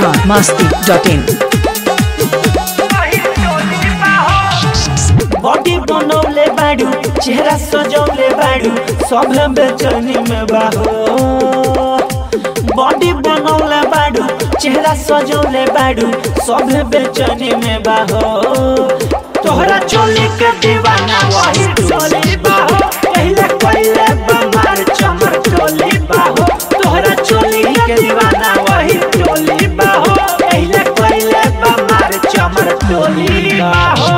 Bihar Masti dot in body बनौले बाड़ू चेहरा सजौले बाड़ू सब बेचैनी में बाहो बॉडी बनौले बाड़ू चेहरा सजौले बाड़ू सब बेचैनी में बाहो तोहरा चोली के दीवाना वही टोली बाहो पहले पहले बमार चमर टोली बाहो तोहरा चोली के दीवाना वही टोली बाहो पहले पहले बमार चमर टोली बाहो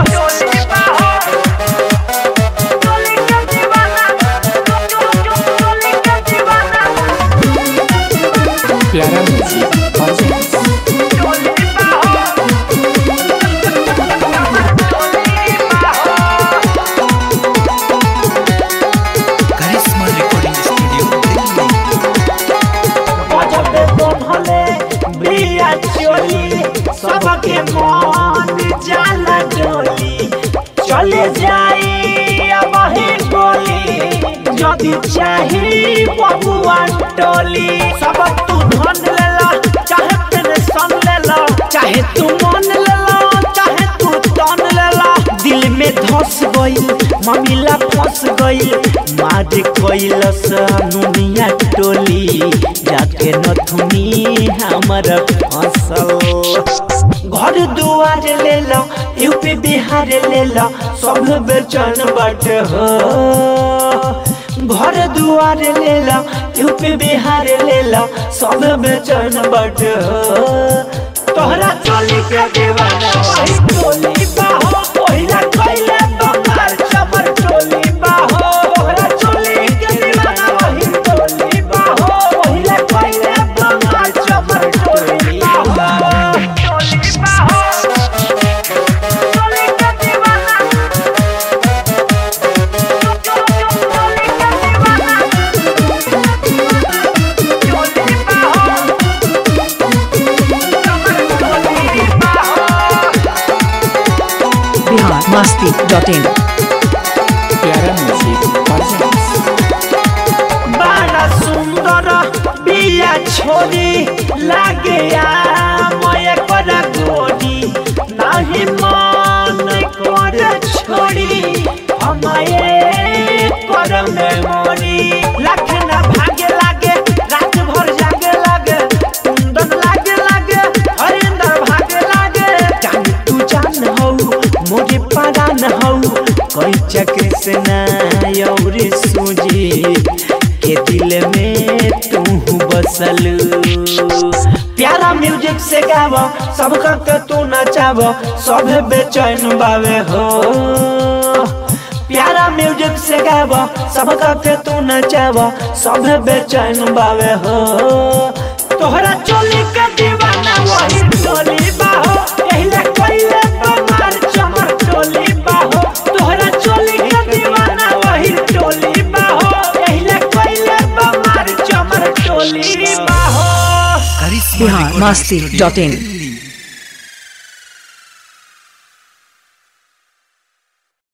प्यारा म्यूजिक बजाएं करिश्मा रिकॉर्डिंग स्टूडियो गजबे बनले बिया चोली सबके मन जाला डोली चले जाई अब ही गोली यदि चाही बबुआ टोली सब तू धन लेला चाहे तेरे सन लेला चाहे तू मन लेला चाहे तू तन लेला दिल में धस गई ममिला फंस गई मार कैलस नुनिया टोली जाके नथुनी हमर फसल घर दुआर ले लो यूपी बिहार ले लो सब बेचन बट हो घर दुआर ले लो यूपी बिहार ले लो सब बेचन बट हो तोहरा चोली के दीवाना वही टोली बाहो पहिला कैले बंगाल चमर टोली बाहो तोहरा चोली के दीवाना वही टोली बाहो पहिला कैले बंगाल चमर टोली बाहो बिहार मस्ती डॉट इन प्यारा म्यूजिक बजाएं बड़ा सुंदर बिया छोरी लागे मय कर गोरी नहीं मन कर छोड़ी हमारे कर मेमोरी लखना भागे लागे रात भर जागे लागे कुंदन लागे लागे हरिंदर भागे लागे जान तू जान हो मोरे परान हो कोई चक्र से ना और सूझी के दिल में तू बसल प्यारा म्यूजिक से गाव सब के तू नचाव सब बेचैन बावे हो प्यारा म्यूजिक से गाव सब के तू नचाव सब बेचैन बावे हो तोहरा चोली के दीवाना वही टोली बाहो पहले कोइले बमार चमर टोली बाहो तोहरा चोली के दीवाना वही टोली बाहो पहले कोइले बमार चमर टोली बाहो Karishma Bihar recording Masti studio dot इन